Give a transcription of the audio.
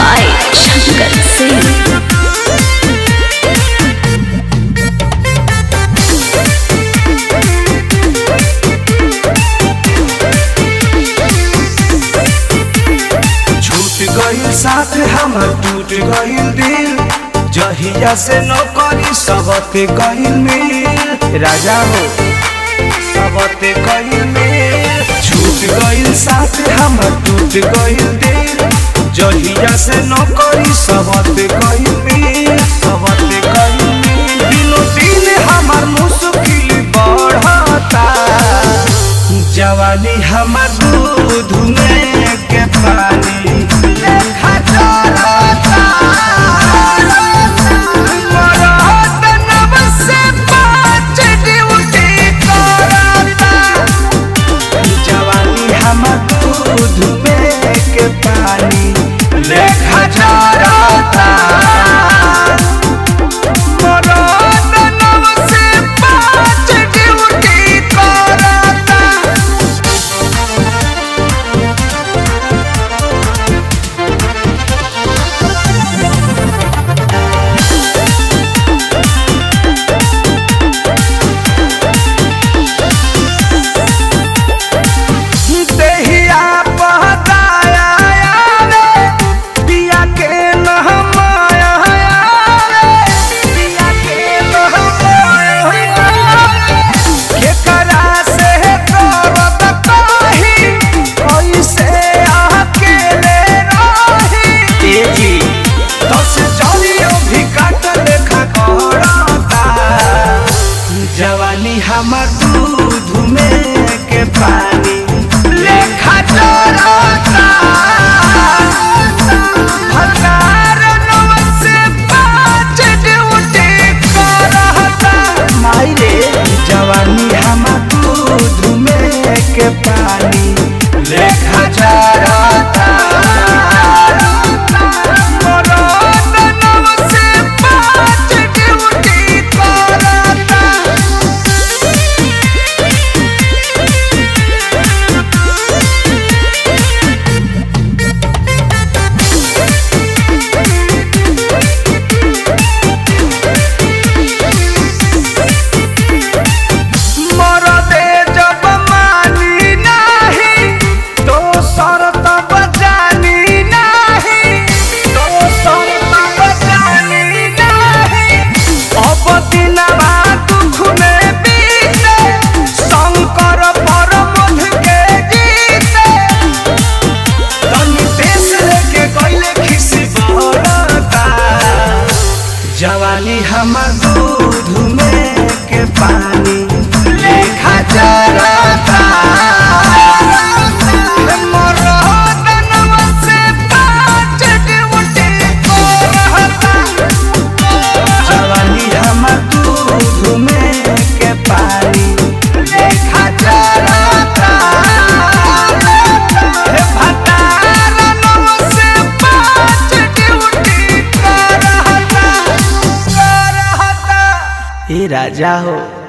by Shankar Singh. छूट गईल साथ हमर टूट गईल दिल जहिया से नौकरी सबते गईल मिल राजा हो सबते गईल मिल छूट गईल साथ हमर टूट गईल दिल जहिया से नौकरी सबते गईल मिल सबते गईल मिल दिनों दिन हमर मुश्किल बढ़ता जवानी हमर दूध में के पानी लेखा चलता मरद नब से पाँच ड्यूटी करता जवानी हमर दूध में के पानी लेखा चलता मरद नब से पाँच ड्यूटी करता देहिया पहताया रे पिया के नहमाया रे पिया के नहमाया केकरा से करत कही कैसे अकेले रही ए जी दस जलियो भी काट लेखा करता जवानी हमर दूध में के पानी लेखा चलता भतार नव से पाँच ड्यूटी करता माई रे जवानी हमर दूध में के पानी लेखा चलता मरद नव से पाँच ड्यूटी करता मरदे जब मानी नाही तो शरत बजानी नाही तो शरत बजानी नाही अब दिनवा दुख में बीते शंकर परमध के जीते तनी देश लेके गइले खिसी बरता जवानी हमर दूध में के पानी लेखा चलता मरद नव से पाँच ड्यूटी करता जवानी हमर दूध में के पानी लेखा चलता हे भतार नव से पाँच ड्यूटी करता करता ए राजा हो